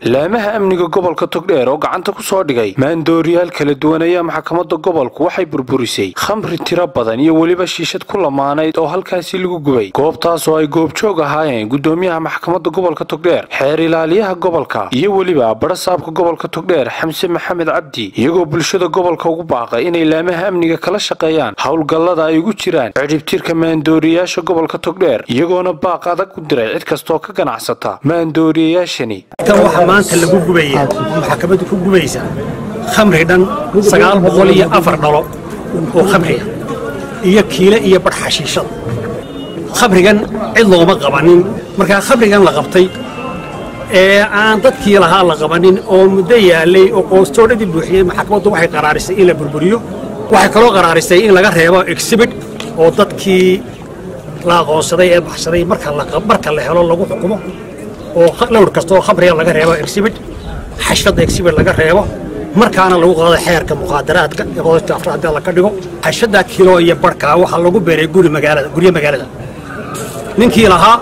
laamaha amniga gobolka togdheer oo gacanta ku soo dhigay maandooriyaal kala duwan ayaa maxkamadda gobolku waxay burburisay khamri tiro badan iyo weliba shiishad ku lamaanayd oo halkaasi lagu gubay goobtaas oo ay goobjoog ahaayeen gudoomiyaha maxkamadda gobolka togdheer xeer ilaaliyaha gobolka iyo weliba barasaabka gobolka togdheer xamse maxamed cabdi iyagoo bulshada gobolka ugu baaqay inay laamaha amniga kala shaqeeyaan howlgallada ay ugu jiraan cidhibtirka maandooriyayaasha gobolka togdheer iyagoona baaq adag u diray cid kastooo ka ganacsata maandooriyayaashani kan waxaa maanta lagu gubaya maxkamaddu ku gubaysa khamri dhan sagaal boqol iyo afar dhalo oo khamriga iyo kiile iyo badh xashiishada khamrigan cid looma qabanin markaa khamrigan la qabtay ee aan dadkii lahaa la qabanin oo muddo yaalay oo qoostoodhadii buuxiyey maxkamaddu waxay qaraarisay in la burburiyo waxay kaloo qaraarisay in laga reebo exhibit oo dadkii la aqoonsaday ee baxsaday marka la helo lagu xukumo oo lawr kasta oo khamriga laga reebo exhibit xashfadda exhibit laga reebo markaana lagu qaado xeerka mukhaadaraadka ee qodobka afraad la ka dhigo xashfadda kilo iyo barhkaa waxaa lagu beeray guri magaalada guryo magaalada ninkii lahaa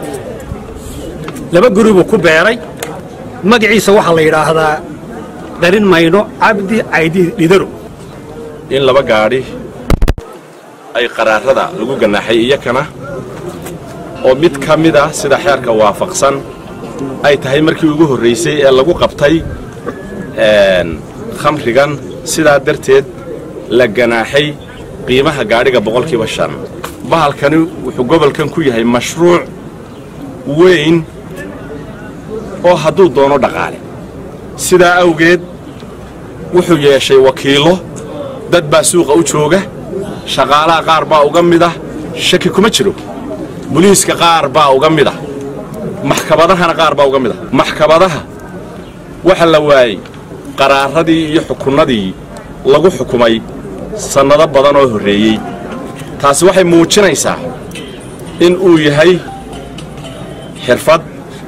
laba guri buu ku beeray magaciisa waxaa la yidhaahdaa darin mayno cabdi caydi dhidaro in laba gaadhi ay qaraarada lagu ganaaxay iyakana oo mid ka mid ah sida xeerka waafaqsan ay tahay markii ugu horraysay ee lagu qabtay khamrigan sidaa darteed la ganaaxay qiimaha gaadhiga boqolkiiba shan bahalkani wuxuu gobolkan ku yahay mashruuc weyn oo hadduu doono dhaqaale sidaa awgeed wuxuu yeeshay wakiillo dad baa suuqa u jooga shaqaalaha qaar baa uga mid ah shaki kuma jiro buliiska qaar baa uga mid ah maxkamadahana qaar baa uga mid ah maxkamadaha waxa la waayey qaraaradii iyo xukunnadii lagu xukumay sannado badan oo horreeyey taasi waxay muujinaysaa in uu yahay xirfad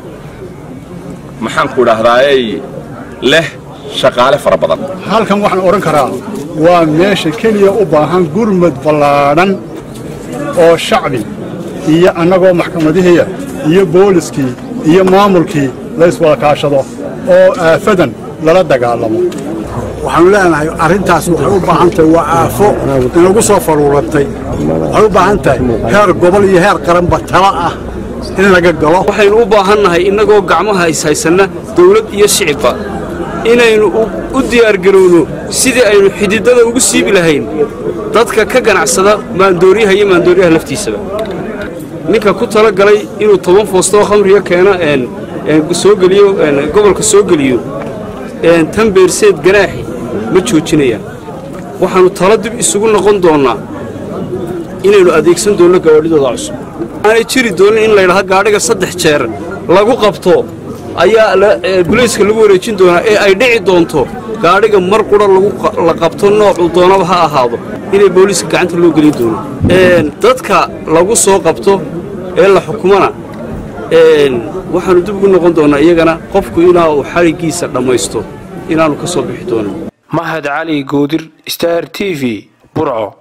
maxaanku idhaahdaayey leh shaqaale fara badan halkan waxaan odhan karaa waa meesha keliya u baahan gurmud ballaadhan oo shacbi iyo annagoo maxkamadihiya iyo booliskii iyo maamulkii layswada kaashado oo aafadan lala dagaalamo waxaanu leenahay arrintaas waxay u baahan tahay waa aafo inagu soo faruurantay waxay u baahan tahay heer gobol iyo heer qaranba tala ah in laga galo waxaynu u baahannahay innagoo gacmaha ishaysanna dawlad iyo shicibba inaynu u diyaargarowno sidii aynu xididada ugu siibi lahayn dadka ka ganacsada maandooriyaha iyo maandooriyaha laftiisaba ninka ku tala galay inuu toban foostoo khamriga keeno soo geliyo gobolka soo geliyo tan beerseed ganaaxi ma joojinayaan waxaannu tala dib isugu noqon doonnaa inaynu adeegsan doonno gawaadhidooda cusub aanay jiri doonin in laydhaha gaadhiga saddex jeer lagu qabto ayaa bulayska lagu wareejin doonaa ee ay dhici doonto gaadhiga mar qura la qabto noocuu doonaba ha ahaado inay booliiska gacanta loo gelin doono dadka lagu soo qabto ee la xukumana waxaannu dib ugu noqon doonnaa iyagana qofku inaa uu xadhiggiisa dhammaysto inaannu ka soo bixi doonin mahad cali goodir star t v burco